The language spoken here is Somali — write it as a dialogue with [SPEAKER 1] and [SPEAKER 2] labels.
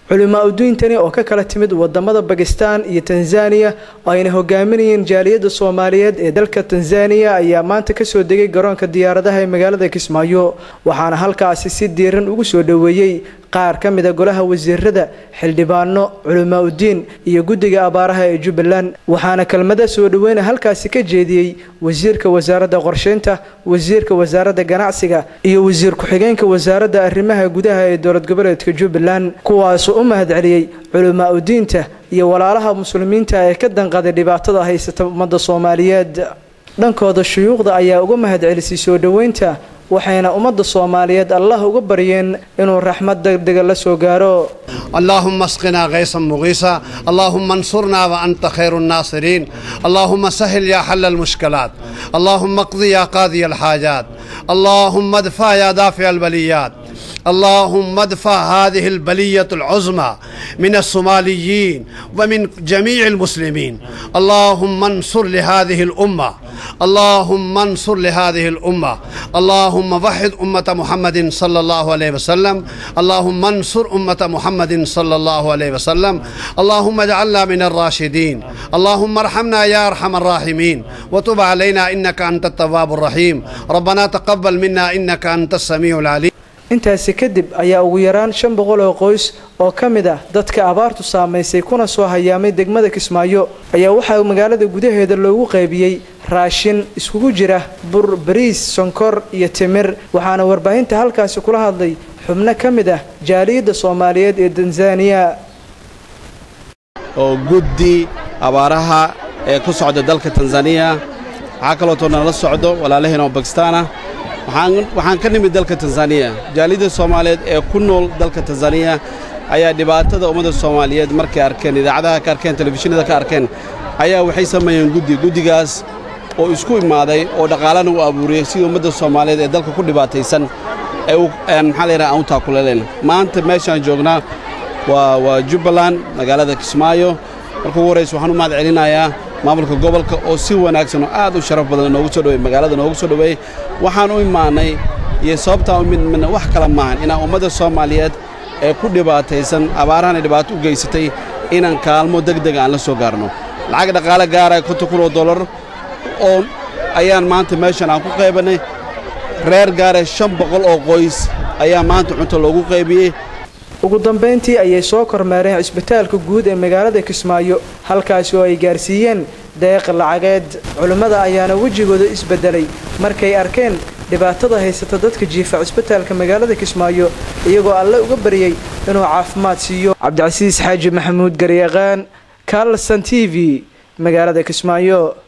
[SPEAKER 1] culimaa udiintani oo ka kala timid wadamada bakistan iyo tanzaniya oo ayna hogaaminayeen jaaliyadda soomaaliyeed ee dalka tanzaniya ayaa maanta kasoo degay garoonka diyaaradaha ee magaalada kismaayo waxaana halkaasi si diiran ugu soo dhoweeyey qaar ka mida golaha wasiirada xildhibaano culimaa udiin iyo guddiga abaaraha ee jubbaland waxaana kelmada soo dhoweyna halkaasi ka jeediyey wasiirka wasaaradda qorsheynta wasiirka wasaaradda ganacsiga iyo wasiir ku-xigeenka wasaaradda arrimaha gudaha ee dowlad goboleedka jubbaland kuwaasoo u mahadceliyey culimaa udiinta iyo walaalaha muslimiinta ee ka danqaday dhibaatada haysata ummadda soomaaliyeed dhankooda shuyuukhda ayaa uga mahadcelisay soo dhoweynta waxayna ummadda soomaaliyeed allah uga baryeen inuu raxmad degdega la soo gaaro
[SPEAKER 2] اللهم اسقنا غيثا مغيثا اللهم انصرنا وانت خير الناصرين اللهم سهل يا حل المشكلات اللهم اقضي يا قاضي الحاجات اللهم ادفع يا دافع البليات اللهم ادفع هذه البلية العظمى من الصوماليين ومن جميع المسلمين اللهم انصر لهذه الأمة اللهم انصر لهذه الأمة اللهم وحد أمة محمد صلى الله عليه وسلم اللهم انصر أمة محمد صلى الله عليه وسلم اللهم اجعلنا من الراشدين اللهم ارحمنا يا أرحم الراحمين وتب علينا إنك أنت التواب الرحيم ربنا تقبل منا إنك أنت السميع العليم
[SPEAKER 1] intaasi kadib ayaa ugu yaraan shan boqol oo qoys oo ka mid ah dadka abaartu saamaysay kuna soo hayaamay degmada kismaayo ayaa waxaa magaalada gudaheeda loogu qaybiyey raashin iskugu jira bur bariis sonkor iyo timir waxaana warbaahinta halkaasi kula hadlay xubno ka mid ah jaaliyadda soomaaliyeed ee tanzaniya
[SPEAKER 3] oo guddi abaaraha ee ku socda dalka tanzaniya waxaa kalooto nala socdo walaalaheen oo bakistaan ah waxaan ka nimid dalka tanzaniya jaaliyadda soomaaliyeed ee ku nool dalka tanzaniya ayaa dhibaatada ummadda soomaaliyeed markay arkeen idaacadaha ka arkeen telefishinada ka arkeen ayaa waxay sameeyeen guddi guddigaas oo isku imaaday oo dhaqaalana u abuuriyey sidii ummadda soomaaliyeed ee dalka ku dhibaataysan ee maxaa la yidhaha aan u taakuleleen maanta meeshaan joognaa waa waa jubbaland magaalada kismaayo marka ugu horraysa waxaan u mahad celinayaa maamulka gobolka oo si wanaagsan oo aad u sharaf badan noogu soo dhawey magaalada noogu soo dhoweeyey waxaan u imaannay iyo sababtaan u midmidna wax kale maahan inaan ummadda soomaaliyeed ee ku dhibaataysan abaarahana dhibaato u geysatay inaan kaalmo degdega aan la soo gaarno lacag dhaqaale gaaraya konton kun oo dollar oo ayaan maanta meeshan aan ku qaybannay reer gaara shan boqol oo qoys ayaa maanta cunto loogu qaybiyey
[SPEAKER 1] ugu dambayntii ayay soo kormeereen cisbitaalka guud ee magaalada kismaayo halkaasi oo ay gaarsiiyeen deeq lacageed culimmada ayaana wejigooda isbeddelay markay arkeen dhibaatada haysata dadka jiifa cisbitaalka magaalada kismaayo iyagoo alle uga baryey inuu caafimaad siiyo cabdicasiis xaaji maxamuud garyaqaan kalson t v magaalada kismaayo